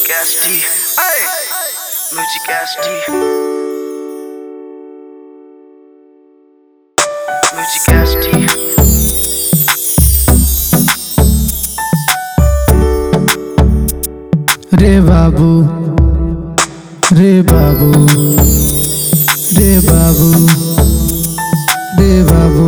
Musicasti, hey, Musicasti, Musicasti. রে বাবু রে বাবু রে বাবু রে বাবু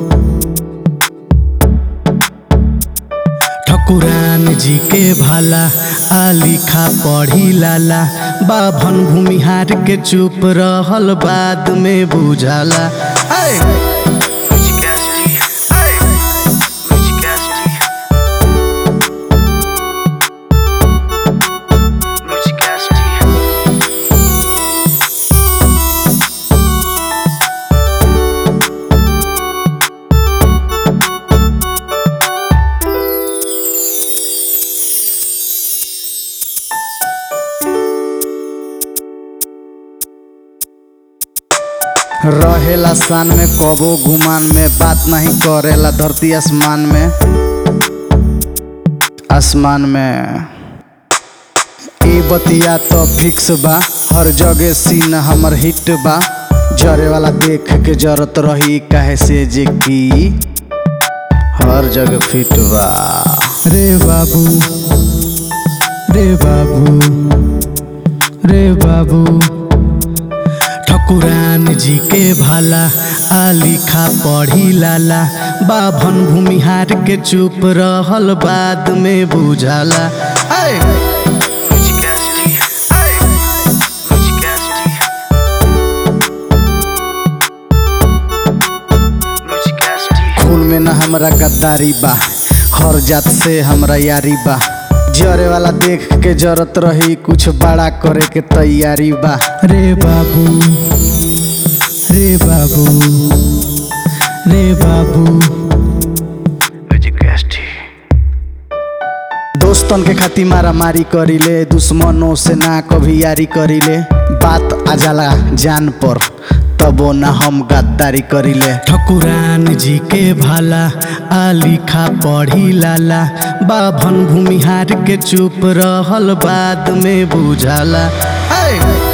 ठकुरान जी के भाला आलिखा पढ़ी लाला बाभन भूमिहार के चुप रहल बाद में बुझाला ऐ! Musicasti, hey, Musicasti. Musicasti. रहेला सान में कबो गुमान में बात नहीं करेला धरती आसमान में आसमान में ए बतिया तो फिक्स बा हर जगह सीन हमर हिट बा जरे वाला देख के जरत रही काहे से जे की हर जगह फिट बा रे बाबू रे बाबू रे बाबू ठकुरान जी के भाला आलिखा पढ़ी लाला बाभन भूमिहार के चुप रहल बाद में बुझाला ऐ! Musicasti, hey, Musicasti. Musicasti. खून में न हमरा गद्दारी बा हर जात से हमरा यारी बा जरे वाला देख के जरत रही कुछ बड़ा करे के तैयारी बा रे बाबू रे बाबू रे बाबू Musicasti. दोस्तन के खातिर मारा मारी करीले दुश्मनों से ना कभी यारी करीले बात आ जाला जान पर तबो ना हम गद्दारी करीले ठकुरान जी के भाला आलिखा पढ़ी लाला बाभन भूमिहार के चुप रहल बाद में बुझाला ऐ!